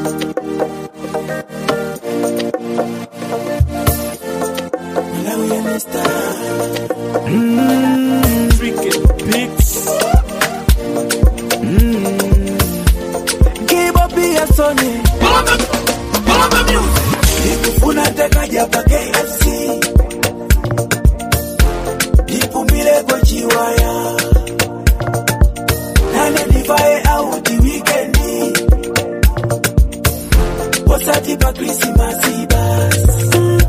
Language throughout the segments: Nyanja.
Nikufuna takaja pa KFC Nipumile kwa chiwaya Nane nivae auti wikendi Wasati pa Krismasi basi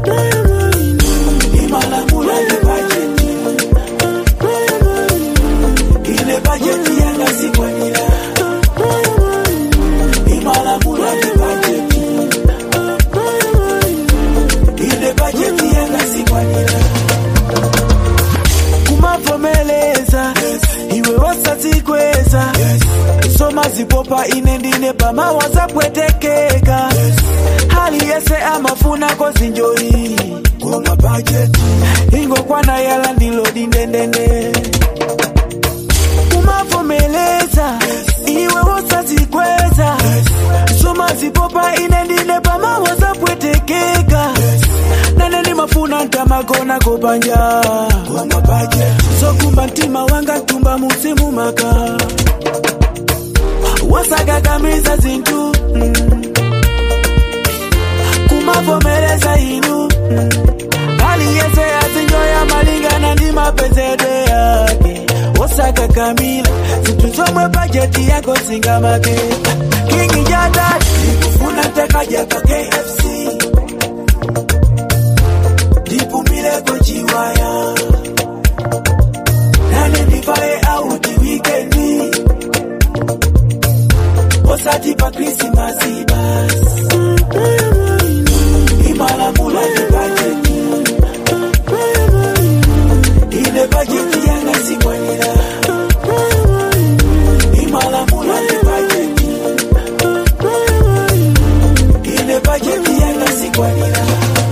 Imalamula ni bajeti Ile bajeti yanga sikwanila Imalamula ni bajeti Ile bajeti yanga sikwanila kumavomeleza iwe wasazikweza soma zipopa inendine pamawa zapwetekeka hali yese amafuna kozinjoi koma bajeti ingokwana yala ndilo dindendene kumavomeleza iwe wosazikweza soma zipopa inendine pamawa zapwetekeka naneni mafuna ntamagona kopanja sokumba ntima wanga ntumba musimu maka wasagagamiza zintu mm. kumavomereza inu mm. hali yese azinyoya malingana ndi mapezedwe yake wasagagamila zintu zomwe bajeti yako zingamake kingi jadati nikufuna takaja pa KFC nipumile kwa chiwaya nane nivae auti wikendi osati pa krismasi basi imalamula ni bajeti ile bajeti yanga sikwanila imalamula ni bajeti ile bajeti yanga sikwanila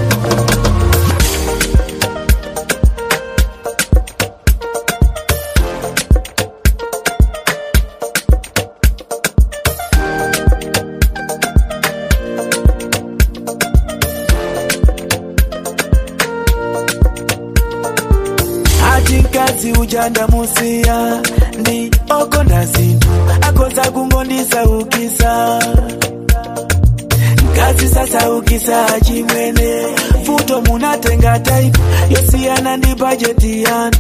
ati nkazi ujanda musiya ndi okonda zinthu akoza kungondisaukisa nkazi sasaukisa chimwene futo munatenga taipu yosiyana ndi bajeti yanu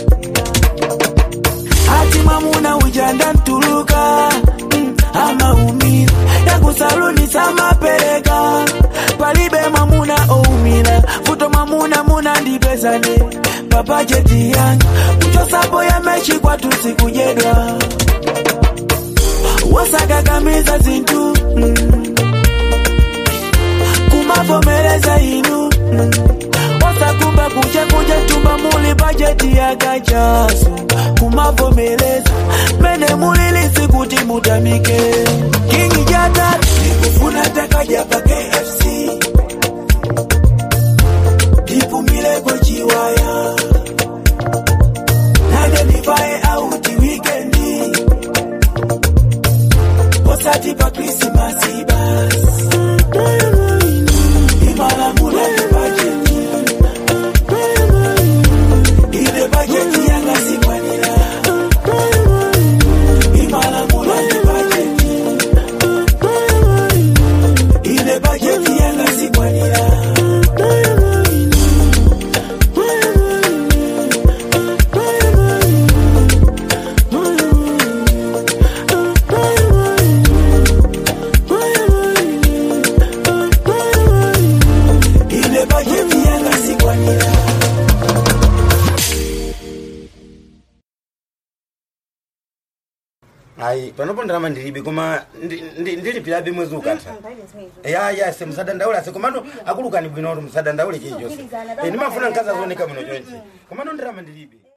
ati mwamuna ujanda ntuluka mm, amaumira yakusaluni samapereka palibe mwamuna oumira futo mwamuna muna ndipezane pabajeti yanga kuchosapo yamechi kwatu sikujedwa wasakakamiza zintu mm. kumavomereza inu mm. wasakumba kuche kuche tumba muli bajeti yakachaso kumavomereza mene mulilisi kuti mutamike kingi jatatu nikufuna takaja pa KFC nipumile kwa chiwaya nane nivae auti wikendi osati pa krismasi basi imalamula ni bajeti ile bajeti yanga sikwanila imalamula ni bajeti ile bajeti yanga sikwanila ile bajeti yanga sikwanila ayi panopo ndalama ndilibe koma ndi- ndi- ndilipirabe mwezi ukatha ya ya se musadandaule ase komano akulukani bwino kuti musadandaule chilichonse Eh, ndimafuna mkazi azoneka bwino chonchi komano ndalama ndilibe